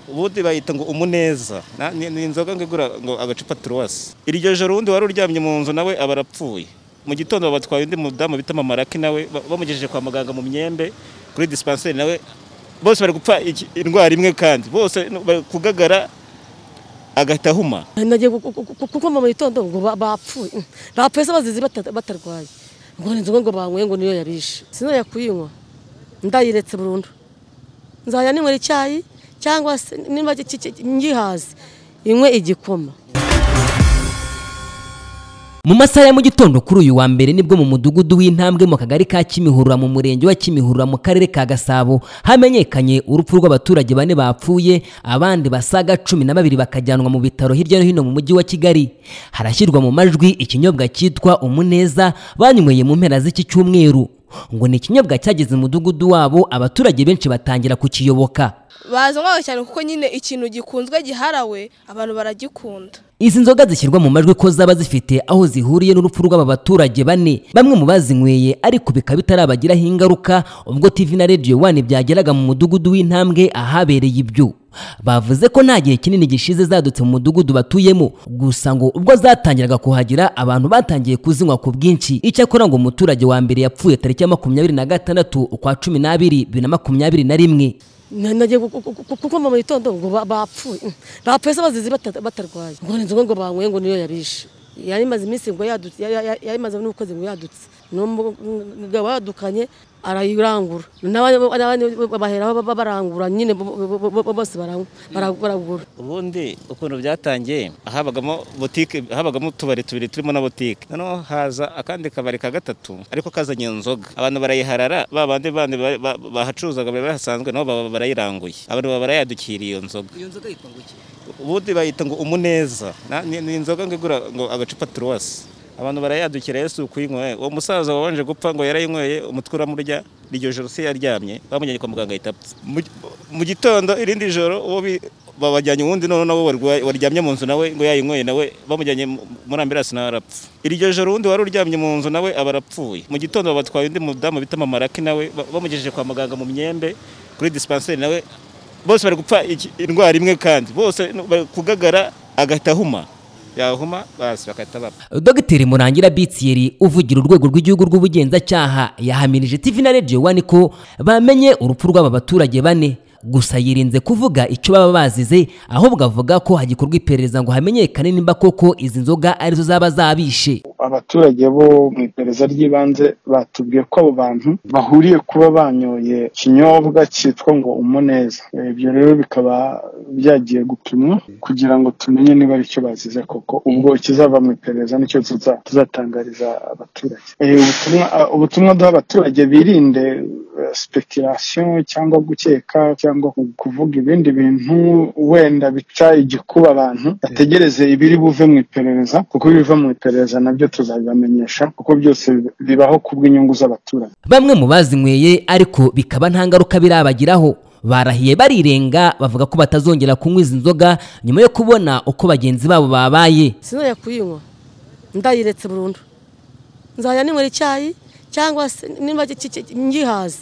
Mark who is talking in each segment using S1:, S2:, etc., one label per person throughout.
S1: ubundi bayita ngo umuneza Na- ni ni inzoga ngo igura ngo agacupa turuwasi iryo joro undi wari uryamye mu nzu nawe aba arapfuye mu gitondo batwaye undi mudamu bita mamaraki nawe ba- bamugejeje kwa muganga mu myembe kuri disipanseri nawe bose bari gupfa iki- indwara imwe kandi bose bari kugagara agahita ahuma
S2: nagiye gu- gu- gu- gukoma mu gitondo ngo ba- bapfuye bapfuye se bazize bata- batarwaye ngo ni inzoga ngo banyweye ngo niyo yabishe sinajya kuyinywa ndayiretse burundu nzajya ninywera icyayi cyangwa se nimba ki- ki- ki- ngihaze inywe igikoma
S3: mu masaha ya mu gitondo kuri uyu wa mbere nibwo mu mudugudu w'intambwe mu kagari ka kimihurura mu murenge wa kimihurura mu karere ka gasabo hamenyekanye urupfu rw'abaturage bane bapfuye abandi basaga cumi na babiri bakajyanwa mu bitaro hirya no hino mu mujyi wa kigali harashyirwa mu majwi ikinyobwa cyitwa umuneza banyweye mu mpera z'iki cyumweru ngo ni ikinyobwa cyageze mu mudugudu wabo abaturage benshi batangira kukiyoboka
S4: bazanywaga cyane kuko nyine ikintu gikunzwe giharawe abantu baragikunda
S3: Izi nzoga zishyirwa mu majwi ko zaba zifite aho zihuriye n'urupfu rw'aba baturage bane bamwe mu bazinyweye ariko bikaba bitarabagiraho ingaruka ubwo TV na Radio 1 byageraga mu mudugudu w'intambwe ahabereye ibyo bavuze ko nta gihe kinini gishize zadutse mu mudugudu batuyemo gusa ngo ubwo zatangiraga kuhagira abantu batangiye kuzinywa ku bwinshi icyakora ngo umuturage wa mbere yapfuye tariki ya makumyabiri na gatandatu ukwa cumi n'abiri bibiri na makumyabiri na rimwe
S2: Na- nagiye gu- gu- gu- gukoma mu gitondo ngo ba- bapfuye bapfuye se bazize bata- batarwaye ngo ni inzoga ngo banyweye ngo niyo yabishe yari imaze iminsi ngo yadutse ya- ya- yari imaze n'ukwezi ngo yadutse n'umugabo wadukanye arayirangura n'abandi baheraho ba- ba- barangura nyine bo- bo- bo- bo- bose baranywa, bara- baragura
S1: ubundi ukuntu byatangiye habagamo butike habagamo utubari tubiri turimo na butike noneho haza akandi kabari ka gatatu ariko kazanye inzoga abantu barayiharara ba bandi bandi bari- ba- bahacuruzaga bari bahasanzwe nabo baba barayiranguye abantu baba barayadukiriye iyo nzoga
S3: iyo nzoga yitwa ngo iki
S1: ubundi bayita ngo umuneza Na- ni ni inzoga ngo igura ngo agacupa turuwasi abantu barayadukira yesu kuyinywa uwo musaza wabanje gupfa ngo yarayinyweye umutwe uramurya iryo joro se yaryamye bamujyanye kwa muganga ahita apfa Mu- mu gitondo irindi joro uwo bi- babajyanye uwundi noneho nawe warwaye- waryamye mu nzu nawe ngo yayinyweye nawe bamujyanye mu- muri ambirasi nawe arapfa iryo joro undi wari uryamye mu nzu nawe aba arapfuye mu gitondo batwaye undi mudamu bita mamaraki nawe ba- bamugejeje kwa muganga mu myembe kuri disipanseri nawe bose bari gupfa iki- indwara imwe kandi bose bari kugagara agahita ahuma yahuma basi bagahita bapfa
S3: dogiteri murangira bitsiyeri uvugira urwego rw'igihugu rw'ubugenzacyaha yahamirije tv na radio one ko bamenye urupfu rw'aba baturage bane gusa yirinze kuvuga icyo baba bazize ahubwo avuga ko hagikorwa iperereza ngo hamenyekane nimba koko izi nzoga arizo zaba zabishe
S5: abaturage bo mu iperereza ry'ibanze batubwiye ko abo bantu bahuriye kuba banyoye ikinyobwa cyitwa ngo umuneza ibyo rero bikaba byagiye gupimwa kugira ngo tumenye niba ari cyo bazize koko ubwo ikizava mu iperereza nicyo tuza- tuzatangariza abaturage Eh, ubutumwa ah, ubutumwa duha abaturage birinde speculation cyangwa gukeka cyangwa kuvuga ibindi bintu wenda bica igikuba abantu bategereze ibiri buve mu iperereza kuko ibiva mu iperereza nabyo tuzabibamenyesha kuko byose bibaho kubw'inyungu z'abaturage
S3: bamwe mu bazinyweye ariko bikaba nta ngaruka birabagiraho barahiye barirenga bavuga ko batazongera kunywa izi nzoga nyuma yo kubona uko bagenzi babo babaye
S2: sinajya kuyinywa ndayiretse burundu nzajya ninywera icyayi cyangwa se nimba ki- ki- ki- ngihaze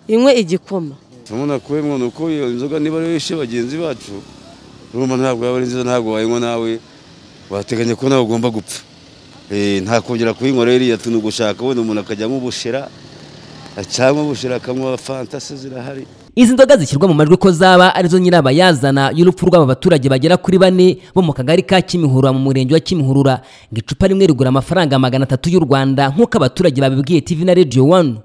S2: inywe igikoma
S6: umuntu akuyemo ni uko iyo inzoga niba ari ishe bagenzi bacu urumva ntabwo yaba ari nziza ntabwo wayinywa nawe wateganya ko nawe ugomba gupfa Eh, nta kongera kuyinywa rero iriya tuntu gushaka wenda umuntu akajyamo ubushera acyamo ubushera akanywa fantasi zirahari
S3: Izi nzoga zishyirwa mu majwi ko zaba arizo nyirabayazana y'urupfu rw'aba baturage bagera kuri bane bo mu kagari ka Kimihurura mu murenge wa Kimihurura ngo icupa rimwe rigura amafaranga magana atatu y'u Rwanda nk'uko abaturage babibwiye TV na Radio One